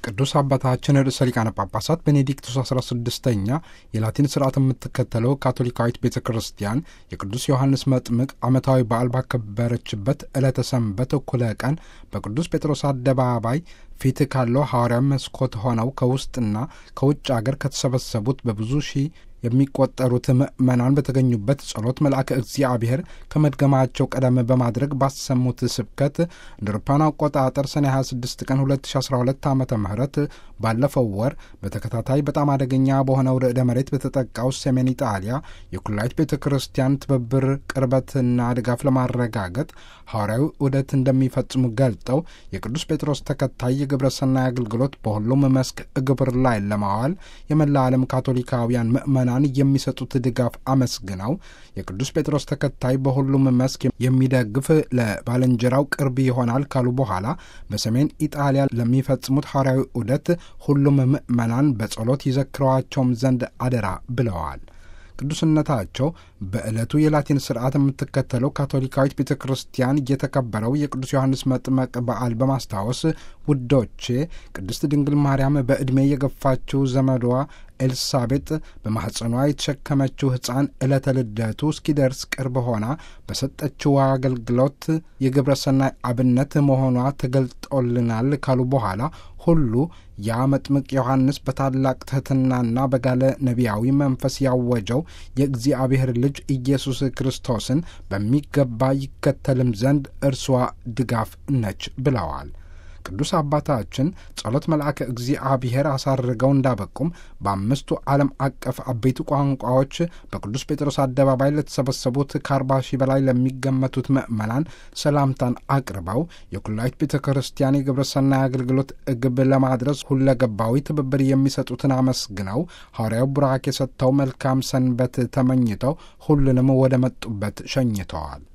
ቅዱስ አባታችን ርዕሰ ሊቃነ ጳጳሳት ቤኔዲክቱስ 16ኛ የላቲን ስርዓት የምትከተለው ካቶሊካዊት ቤተ ክርስቲያን የቅዱስ ዮሐንስ መጥምቅ ዓመታዊ በዓል ባከበረችበት ዕለተ ሰንበት እኩለ ቀን በቅዱስ ጴጥሮስ አደባባይ ፊት ካለው ሐዋርያዊ መስኮት ሆነው ከውስጥና ከውጭ አገር ከተሰበሰቡት በብዙ ሺህ የሚቆጠሩት ምዕመናን በተገኙበት ጸሎት መልአከ እግዚአብሔር ከመድገማቸው ቀደም በማድረግ ባሰሙት ስብከት እንደ አውሮፓውያን አቆጣጠር ሰኔ 26 ቀን 2012 ዓ ም ባለፈው ወር በተከታታይ በጣም አደገኛ በሆነው ርዕደ መሬት በተጠቃው ሰሜን ኢጣሊያ የኩላይት ቤተ ክርስቲያን ትብብር ቅርበትና ድጋፍ ለማረጋገጥ ሐዋርያዊ ዑደት እንደሚፈጽሙ ገልጠው የቅዱስ ጴጥሮስ ተከታይ የግብረ ሰናይ አገልግሎት በሁሉም መስክ ግብር ላይ ለማዋል የመላ ዓለም ካቶሊካውያን ምዕመናን የሚሰጡት ድጋፍ አመስግነው የቅዱስ ጴጥሮስ ተከታይ በሁሉም መስክ የሚደግፍ ለባልንጀራው ቅርብ ይሆናል ካሉ በኋላ በሰሜን ኢጣሊያ ለሚፈጽሙት ሐዋርያዊ ዑደት ሁሉም ምዕመናን በጸሎት ይዘክረዋቸውም ዘንድ አደራ ብለዋል። ቅዱስነታቸው በዕለቱ የላቲን ስርዓት የምትከተለው ካቶሊካዊት ቤተ ክርስቲያን እየተከበረው የቅዱስ ዮሐንስ መጥመቅ በዓል በማስታወስ ውዶቼ ቅድስት ድንግል ማርያም በዕድሜ የገፋችው ዘመዷ ኤልሳቤጥ በማኅፀኗ የተሸከመችው ሕፃን ዕለተ ልደቱ እስኪደርስ ቅርብ ሆና በሰጠችው አገልግሎት የግብረ ሰናይ አብነት መሆኗ ተገልጦልናል ካሉ በኋላ ሁሉ ያ መጥምቅ ዮሐንስ በታላቅ ትሕትናና በጋለ ነቢያዊ መንፈስ ያወጀው የእግዚአብሔር ልጅ ኢየሱስ ክርስቶስን በሚገባ ይከተልም ዘንድ እርሷ ድጋፍ ነች ብለዋል። ቅዱስ አባታችን ጸሎት መልአከ እግዚአብሔር አሳርገው እንዳበቁም በአምስቱ ዓለም አቀፍ አበይቱ ቋንቋዎች በቅዱስ ጴጥሮስ አደባባይ ለተሰበሰቡት ከአርባ ሺህ በላይ ለሚገመቱት ምዕመናን ሰላምታን አቅርበው የኩላይት ቤተ ክርስቲያን የግብረ ሰናይ አገልግሎት ግብ ለማድረስ ሁለገባዊ ትብብር የሚሰጡትን አመስግነው ሐዋርያው ቡራኬ ሰጥተው መልካም ሰንበት ተመኝተው ሁሉንም ወደ መጡበት ሸኝተዋል።